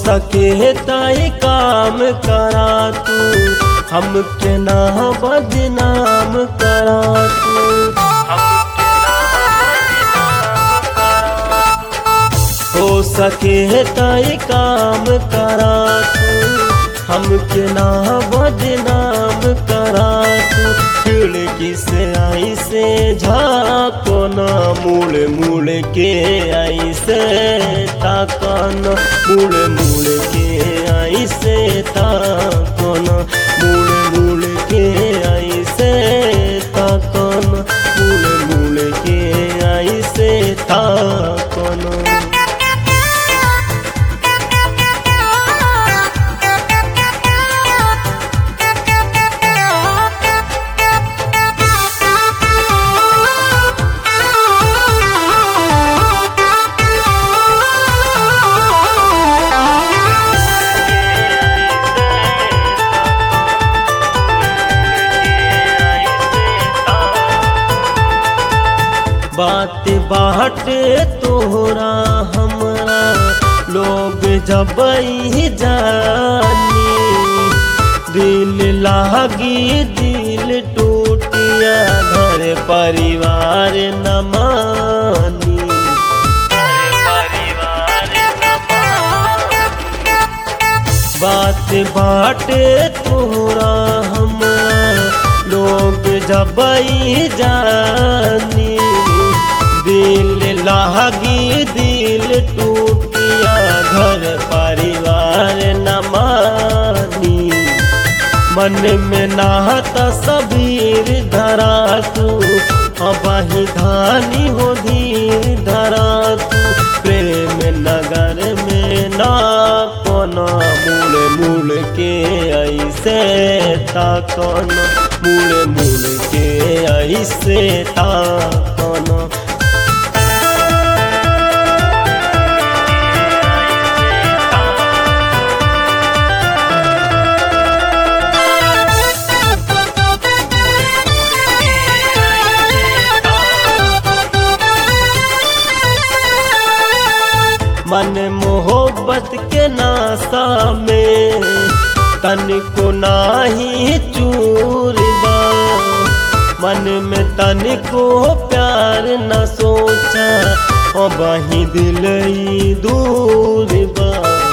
सके ताई काम करा तू हमके ना बदनाम करा तू हो सके ताई काम करा तू हमके ना बदनाम करा तू खिड़की से आई से झाको ना मुड़ मुड़ के आई से ताकन मुड़ मुड़ के आई से ताकन मुड़ मुड़ के आई से ताकन मुड़ मुड़ के आई से ताकन बात बाटे तोहरा हमरा लोग जब जानी दिल लागी दिल टूटिया घर परिवार न मानी बात बाटे तोहरा हमरा लोग जब जानी दिल लागी दिल टूटिया घर परिवार न मानी मन में नाता सबीर धरा तू अबाही धानी हो धीर धरा तू प्रेम नगर में ना कोना मुड़ मुड़ के ऐसे ताकना मुड़ मुड़ के ऐसे ताकना मन मोहब्बत के नासा में तन को नाही चूर बा मन में तन को प्यार न सोचा ओ बही दिल ई दूर बा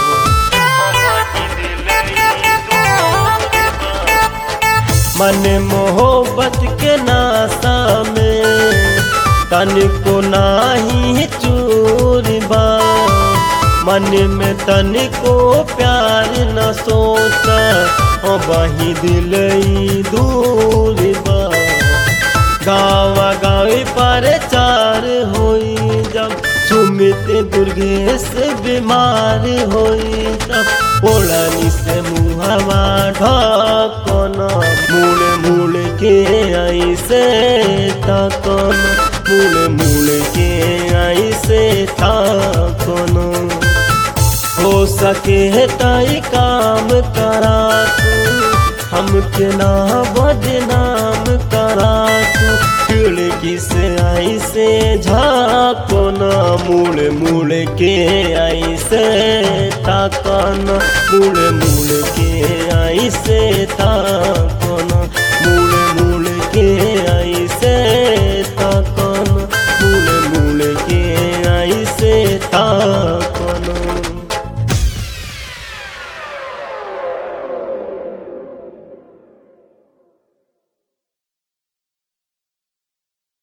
मन मोहब्बत के नासा में तन को नाही चूर बा मन में तन को प्यार न सोचा ओ बही दिल ई दूर बा गावा गावे पर चार होई जब सुमित दुर्गेश बीमार होई तब ओढ़नी से मुहवा ढकना मुड़ मुड़ के आई से तकना मुड़ मुड़ के आई से ताकना हो सके ताई काम करा तू हमके ना बदनाम करा तू खिड़की से आई से झाको ना मुड़ मुड़ के आई से ताकना मुड़ मुड़ के आई से ताकना